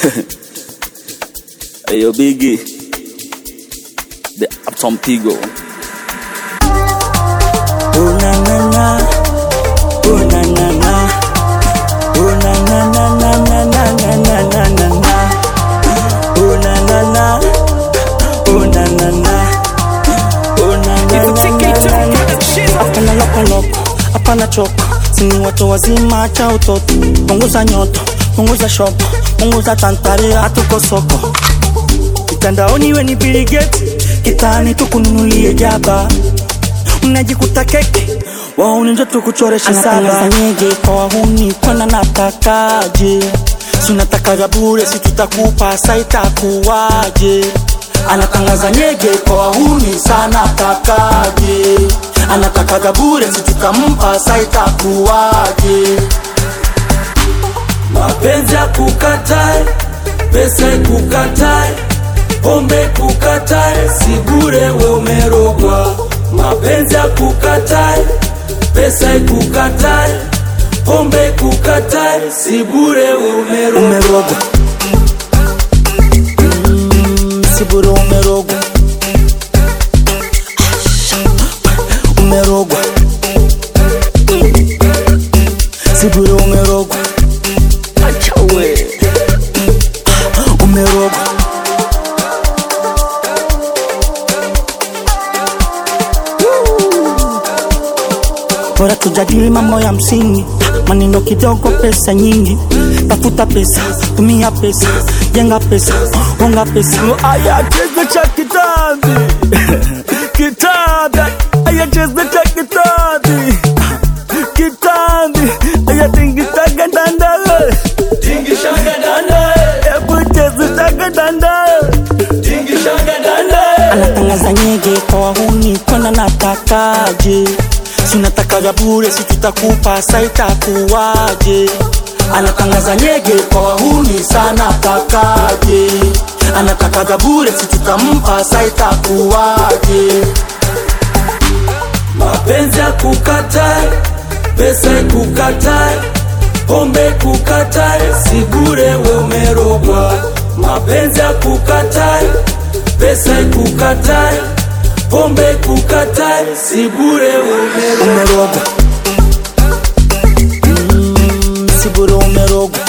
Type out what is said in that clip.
Hey, yo, Biggie. The Uptown Pigo. Oh na na na, oh na na na, oh na na na na na na na na na na na, oh na na na, oh na na na, oh na na na na na. Hapana lokoloko, hapana choko, sini watu wazima cha utoto, punguza nyoto, punguza shopo, punguza tantare, hatuko soko mtandaoni we ni Bill Gates, kitani tukununulie jaba, unajikuta keke wauni njo tukuchoresha saba nyege kwa wahuni kwana natakaje si unataka vya bure si tutakupa sa itakuwaje anatangaza nyege kwa wahuni sana takaje anataka vya bure si tutampa sa itakuwaje mapenzi ya kukatae, pesa ikukatae, pombe kukatae, si bure we umerogwa. Mapenzi ya kukatae, pesa ikukatae, pombe kukatae, si bure we umerogwa. umerogwa mm, siburo umerogwa umerogwa siburo umerogwa achawe umerogwa bora tujadili mambo ya msingi, maneno kidogo, pesa nyingi. Tafuta pesa, tumia pesa, jenga pesa, unga pesa. Aya, cheza cha kitambi. Kitambi. Aya, cheza cha kitambi. Kitambi. Aya, tingitaga dandale. Tingishanga danda, Ebu cheza taga dandale. tingishanga danda, Anatangaza nyege kwa wahuni, kwenda natakaje? Si unataka vya bure, si tutakupa, sa itakuwaje? Anatangaza nyege kwa wahuni, sana takaje? Anataka vya bure, si tutampa, sa itakuwaje? mapenzi ya kukatae, pesa ikukatae, pombe kukatae, si bure we umerogwa. Mapenzi ya kukatae, pesa ikukatae, pombe kukatae, si bure we umerogwa. umerogwa mm, siburo umerogwa